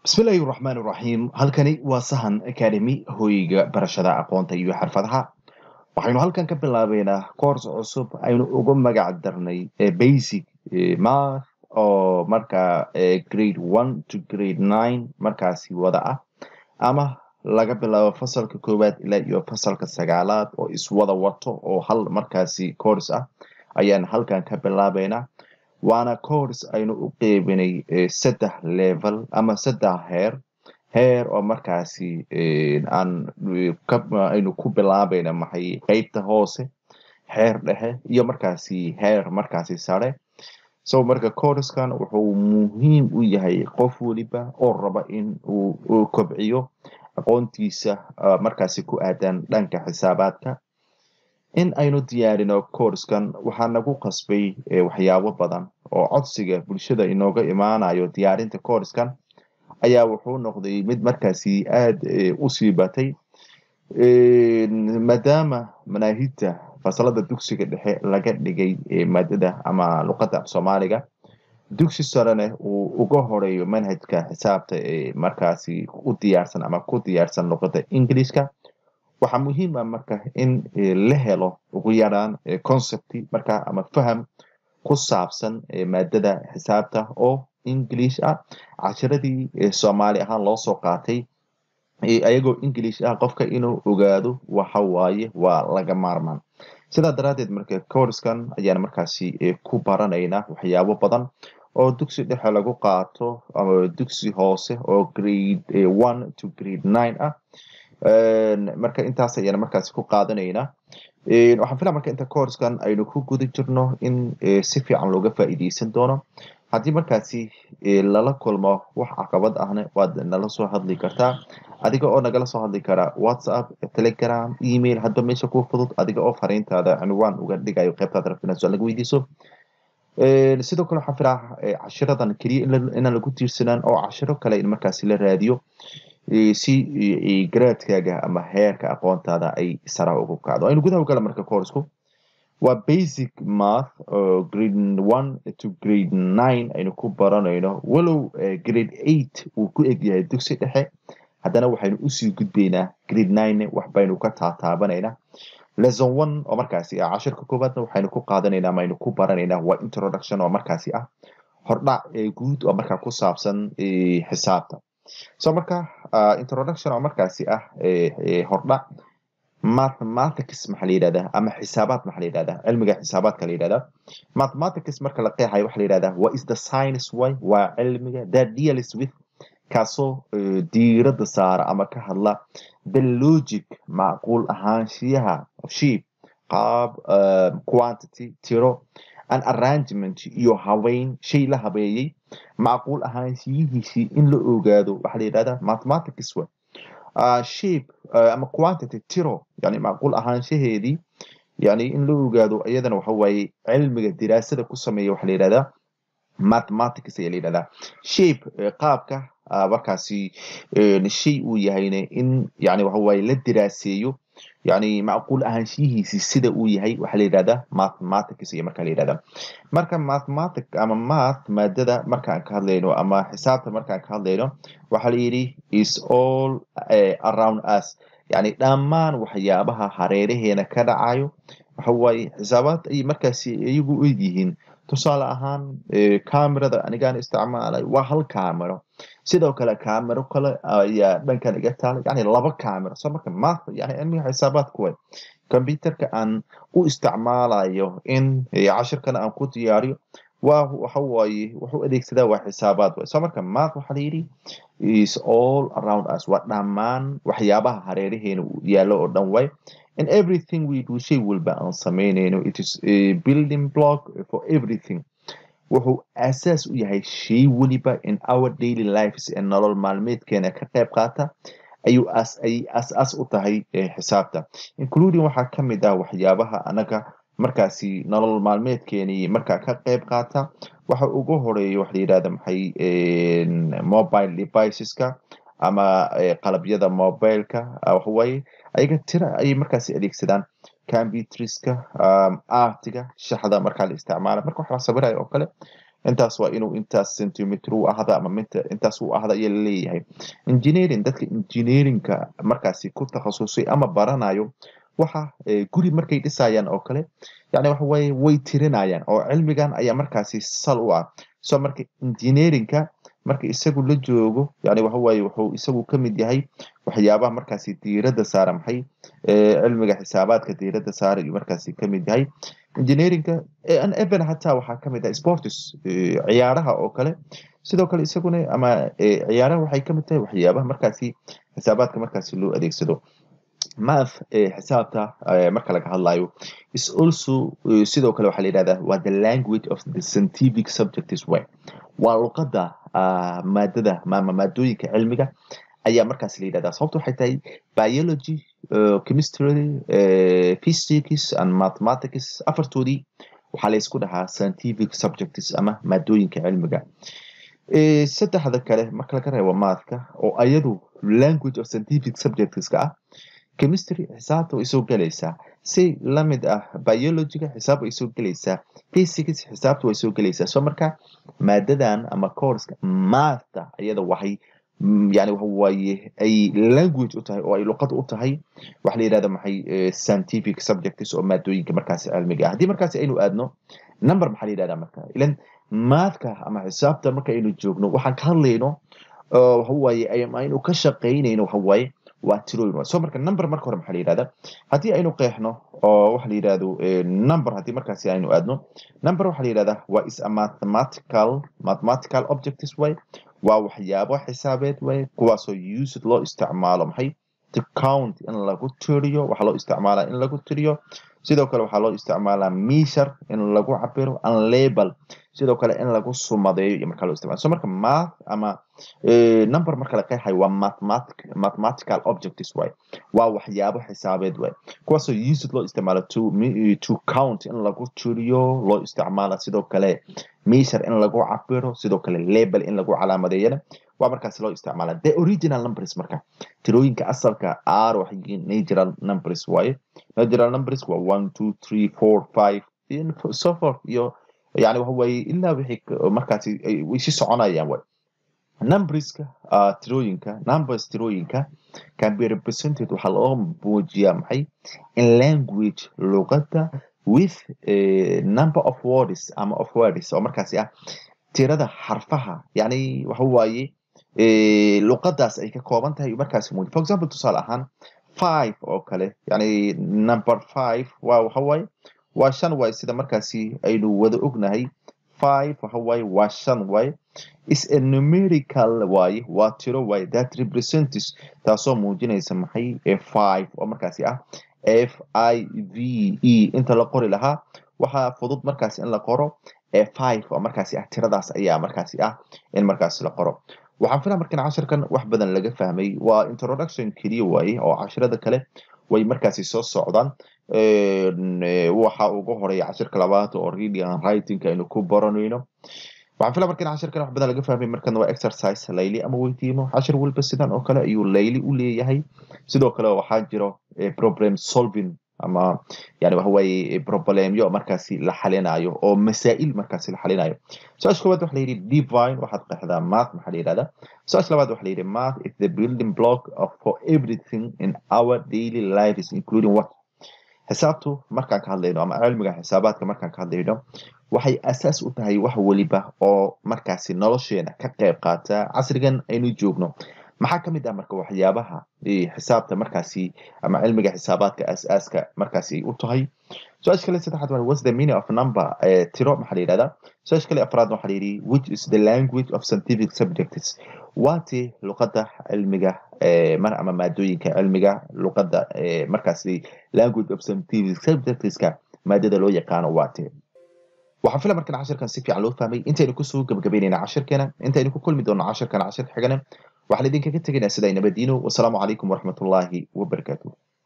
bismillaahi raxmaan raxiim halkani waa sahan academy hoyga barashada aqoonta iyo xirfadaha waxaynu halkan ka bilaabeynaa course cusub aynu ugu magac darnay basic math oo markaa grade one to grade nine markaasi wada ah ama laga bilaabo fasalka koowaad ilaa iyo fasalka sagaalaad oo iswada wato oo hal markaasi course ah ayaan halkan ka bilaabeynaa waana course aynu u qeybinay saddex level ama saddex heer heer oo markaasi aan aynu ku bilaabayna maxay qeybta hoose heer dhexe iyo markaasi heer markaasi sare so marka courskan wuxuu muhiim u yahay qof weliba oo raba in uu kobciyo aqoontiisa markaasi ku aadan dhanka xisaabaadka in aynu diyaarino courskan waxaa nagu qasbay waxyaabo badan oo codsiga bulshada inooga imaanayo diyaarinta courskan ayaa wuxuu noqday mid markaasi aada u sii batay maadaama manaahidta fasalada dugsiga dhexe laga dhigay maadada ama luqadda af soomaaliga dugsi sarene uu uga horeeyo manhajka xisaabta ee markaasi u diyaarsan ama ku diyaarsan luqadda ingilishka waxaa muhiima marka in la helo ugu yaraan concepti marka ama faham ku saabsan maadada xisaabta oo english ah cashiradii soomaali ahaan loo soo qaatay ayagoo english ah qofka inuu ogaado waxa waaye waa laga maarmaan sidaa daraaddeed marka courskan ayaan markaasi ku baranaynaa waxyaabo badan oo dugsi dhexe lagu qaato ama dugsi hoose oo grade one to grade nine ah marka intaas ayaan markaasi ku qaadanaynaa waxaan filaa marka inta courskan aynu ku guda jirno in si fiican looga faa'iideysan doono haddii markaasi lala kulmo wax caqabad ahna waad nala soo hadli kartaa adiga oo nagala soo hadli kara whatsapp telegram email hadba meesha ku fudud adiga oo fariintaada cinwaan uga dhigayo qaybtaada rabtina su-aal laga weydiiso sidoo kale waxaan filaa cashiradan keliya inaan lagu tiirsanaan oo cashiro kale in markaasi la raadiyo si garaadkaaga ama heerka aqoontaada ay sara ugu kacdo aynu gudaha ugala marka coursku waa basic math oo grade one to grade nine aynu ku baranayno walow grade eight uu ku egyahay dugsi dhexe haddana waxaynu usii gudbaynaa grade nine wax baynu ka taataabanaynaa lesson one oo markaasi ah cashirka koowaadna waxaynu ku qaadanaynaa ama aynu ku baranaynaa waa introduction oo markaasi ah hordhac guud oo markaa ku saabsan xisaabta so marka introduction oo markaasi ah hordhac mathematics maxaa la yidhahdaa ama xisaabaad maxaa la yidhahdaa cilmiga xisaabaadka la yidhahdaa mathematics marka la qeexayo waxaa la yidhahdaa what is the science way waa cilmiga that deals with kaasoo diiradda saara ama ka hadla the logic macquul ahaanshiyaha sheep qaab quantity tiro an arrangement iyo habeyn shay la habeeyey macquul ahaanshiyihiisii in la ogaado waxaa la yidhahdaa mathematics way shape ama quantity tiro yani macquul ahaanshaheedii yani in la ogaado iyadana waxa waaye cilmiga diraasada ku sameeya waxaa la yidhahdaa mathematics ayaa la yidhahdaa shape qaabka markaasi shay uu yahayne in yani waxa waaye la diraaseeyo yani macquul ahaanshiyihiisi sida uu yahay waxaa la yidhahdaa mathematics iyo markaa la yidhahdaa marka mathematic ama math maadada markaan ka hadlayno ama xisaabta markaan ka hadlayno waxaa la yidhi is all around us yani dhammaan waxyaabaha hareeraheena ka dhacayo waxa waaye xisaabaad ay markaasi iyagu eg yihiin tusaale ahaan camerada anigaan isticmaalay waa hal camero sidoo kale camero kale ayaa dhankan iga taalay yani laba camero so marka math yani cilmiga xisaabaadku way computerka aan u isticmaalayo in cashirkana aan ku diyaariyo waa waxa waaye wuxuu adeegsadaa waa xisaabaad way so marka math waxaa la yidhi is all around us waa dhammaan waxyaabaha hareeraheena yaallo oo dhan way and everything we do shay walba aan samaynayno it is a building block for everything wuxuu asaas u yahay shay weliba in our daily lives ee nolol maalmeedkeena ka qayb qaata ayuu as ay as-as u tahay xisaabta including waxaa ka mid ah waxyaabaha anaga markaasi nolol maalmeedkeenii markaa ka qayb qaata waxa ugu horeeya waxa la yidhahda maxay mobile deviceska ama qalabyada mobileka waxawaaye ayaga tira ayay markaasi adeegsadaan computriska artiga shaxda markaa la isticmaala marka wax la sawirayo oo kale intaas waa inuu intaas centimeter u ahda ama minta intaas u ahda ayaa laleeyahay engineering dadka engineeringka markaasi ku takhasusay ama baranayo waxa guri markay dhisayaan oo kale yani waxa weye way tirinayaan oo cilmigan ayaa markaasi sal u ah so marka engineeringka marka isagu la joogo yani waxa weye wuxuu isagu kamid yahay waxyaabaha markaasi diiradda saara maxay cilmiga xisaabaadka diiradda saara ayuu markaasi kamid yahay engineeringka even hataa waxaa kamid ah sports ciyaaraha oo kale sidoo kale isaguna ama ciyaaraha waxay kamid tahay waxyaabaha markaasi xisaabaadka markaasi loo adeegsado math xisaabta marka laga hadlayo is also sidoo kale waxaa la yidhahdaa waa the language of the scientific subjects way waa luqadda maadada ama maadooyinka cilmiga ayaa markaas la yidhahdaa sababta waxay tahay biology chemistry physics and mathematics afartoodii waxaa la isku dhahaa scientific subjects ama maadooyinka cilmiga saddexda kale marka laga reebo mathka oo ayadu language of scientific subjectska ah chemistry xisaabta way soo gelaysaa si lamid ah biologyga xisaab way soo gelaysaa physics xisaabta way soo gelaysaa so marka maadadan ama courska mathta iyada waxay yani waxa waaye ay language u tahay oo ay luqad u tahay waxa la yidhahda maxay scientific subjects oo maadooyinka markaasi cilmiga ah haddii markaasi aynu aadno number maxaa la yidhahda marka ilan mathka ama xisaabta marka aynu joogno waxaan ka hadlayno waxa waaye aynu ka shaqaynayno waxa waaye waa tirooyin so marka number marka hore maxaa la yidhahda haddii aynu qeexno oo waxa la yidhahdo number haddii markaasi aynu aadno number waxaa la yidhahdaa waa is a mathematical mathematical objects way waa waxyaabo xisaabeed way kuwaasoo used loo isticmaalo maxay to count in lagu tiriyo waxaa loo isticmaalaa in lagu tiriyo sidoo kale waxaa loo isticmaalaa measure in lagu cabiro and label sidoo kale in lagu sumadeeyo iyo markaa loo isticmaalo so marka math ama number marka la qeexayo waa mathematic mathematical objects way waa waxyaabo xisaabeed way kuwaasoo used loo isticmaalo to to count in lagu tiriyo loo isticmaala sidoo kale measure in lagu cabiro sidoo kale label in lagu calaamadeeyana waa markaasi loo isticmaala the original numbers marka tirooyinka asalka r waxay yihiin natural numbers waaye natural numbers waa one two three four five so forth iyo yani waxa waaye ilaa wixii markaasi way si soconayaan way numberska uh, tirooyinka numbers tirooyinka can be represented waxaa loo muujiyaa maxay in language luqadda with a number of words ama of words oo markaasi ah tirada xarfaha yani waxa waaye luqadaas ay ka kooban tahay markaasi muuji for example tusaale ahaan five oo kale yani number five waa waxa waaye waa shan waaye sida markaasi aynu wada ognahay five waxa waaye waa shan waaye is a numerical waaye waa tiro waaye that represents taasoo muujinaysa maxay five oo markaasi ah f i v e inta la qori lahaa waxaa fudud markaasi in la qoro five oo markaasi ah tiradaas ayaa markaasi ah in markaasi la qoro waxaan filaa markan cashirkan wax badan laga fahmay waa introduction keliya waaye oo cashirada kale way markaasi soo socdaan waxa ugu horeeya cashirka labaad oo reading and writing aynu ku baranayno waxaan filaa markan cashirkan wax badan laga fahmay markan waa exercise layli ama weydiimo cashir walba sidan oo kale ayuu layli u leeyahay sidoo kale waxaa jiro problem solving ama yani waxa waaye problemyo markaasi la xalinayo oo masaa'il markaasi la xalinayo su-aasha koowaad waxa la yidhi divine waxaad qeexdaa math maxaa la yidhahdaa su-aasha labaad waxa la yidhi math is the building block of for everything in our daily lives including what xisaabtu markaan ka hadlayno ama cilmiga xisaabaadka markaan ka hadlayno waxay asaas u tahay wax weliba oo markaasi nolosheena ka qayb qaata casrigan aynu joogno maxaa ka mid ah marka waxyaabaha xisaabta markaasi ama cilmiga xisaabaadka aasaaska markaasi ay u tahay su-aasha kale saddexaad waa what's the meaning of number tiro maxaa la yidhahdaa su-aasha kale afraad waxaa la yidhi which is the language of scientific subjects waati luqadda cilmiga mar ama maadooyinka cilmiga luqadda markaasi language of scientific subjectska maadada loo yaqaano waati waxaan fila markan cashirkan si fiican loo fahmay intaynu kusoo gabagabeynayna cashirkeena intaynu ku kulmi doono cashirkan cashir xigana waxaan idinkaga tegaynaa sidaa nabadiino wasalaamu calaykum waraxmatullaahi wabarakaatuh